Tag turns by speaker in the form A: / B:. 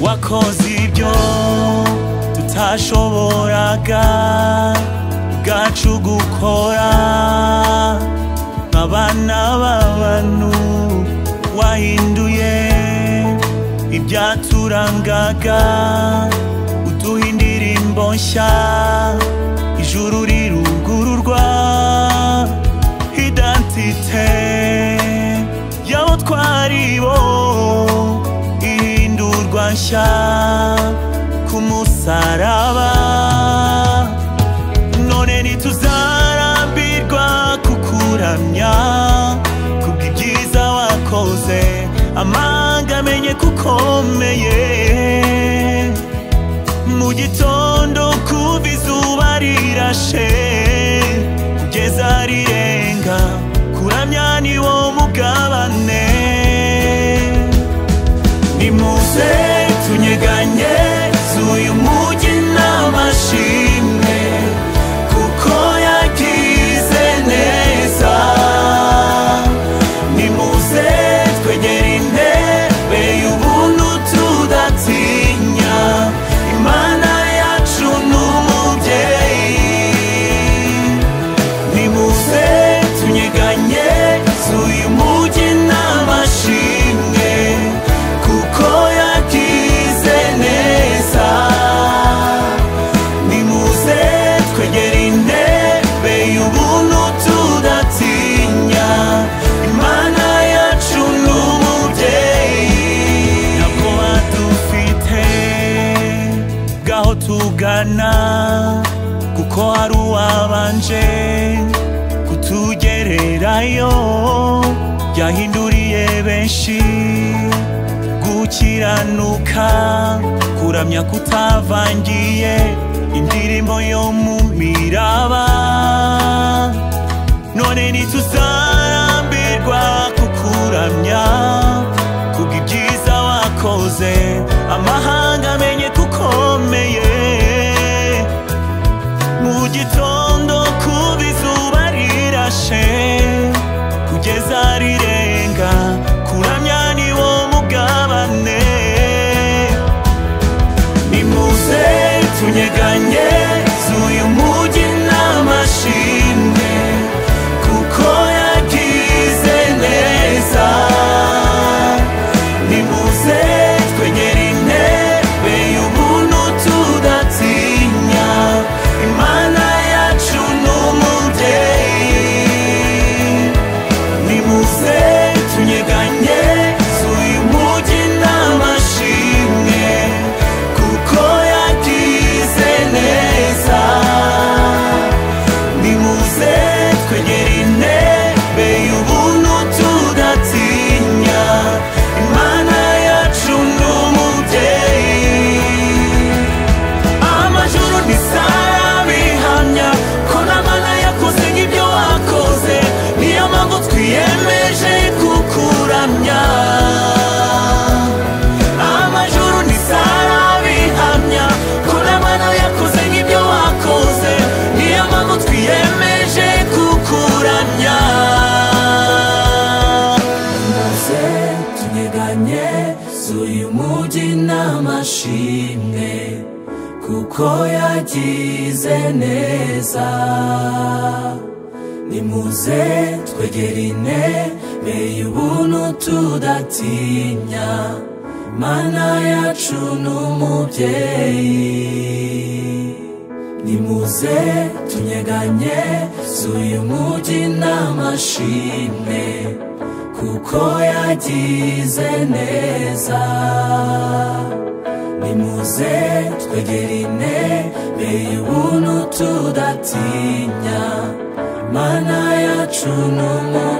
A: wakoze ibyo utashoboraga ubwacu gukora nk'abana b'abantu wahinduye ibyaturangaga uduha indirimbo nshya ijuru rirugururwa identite y'abo twari bo ihindurwa nshya ku musaraba none ntituzarambirwa kukuramya kubw'ibyiza wakoze amanga amenye kukomeye mu gitondo kuva izuba rirashe kugeza rirenga kuramya ni wo mugabane nimuze tunyeganye z'uyu mujyi n'amashimwe kuko yagize neza nimuze twegere intebe y'ubuntu tudatinya imana yacu n'umubyeyi nimuze tunyeganye z'uyu mujyi n'amashimwe kuko yagize neza nimuze twegere intebe y'ubuntu tudatinya imana yacu n'umubyeyi ntabwo badufite bw'aho tugana kuko hari uwabanje kutugererayo yahinduriye benshi gukiranuka kuramya kutavangiye indirimbo yo mu miraba none ntituzarambirwa kukuramya kubw'ibyiza wakoze amahanga amenye kukomeye mu gitondo kuba izuba rirashe kugeza rirenga kuramya ni wo mugabane nimuze tunyeganye z'uyu mujyi n'amashimwe kuko yagize neza nimuze twegere intebe y'ubuntu tudatinya imana yacu n'umubyeyi nimuze tunyeganye z'uyu mujyi n'amashimwe kuko yagize neza nimuze twegere intebe y'ubuntu tudatinya imana yacu n'umubyeyi amajoro ntizarabihamya ko n'abana yakoze nk'ibyo wakoze niyo mpamvu twiyemeje kukuramya amajoro ntizarabihamya ko n'abana yakoze nk'ibyo wakoze niyo mpamvu twiyemeje kukuramya maze tunyeganye z'uyu mujyi n'amashimwe kuko yagize neza nimuze twegere intebe y'ubuntu tudatinya mana yacu n'umubyeyi nimuze tunyeganye z'uyu mujyi n'amashimwe kuko yagize neza nimuze twegere intebe y'ubuntu tudatinya mana yacu n'umubyeyi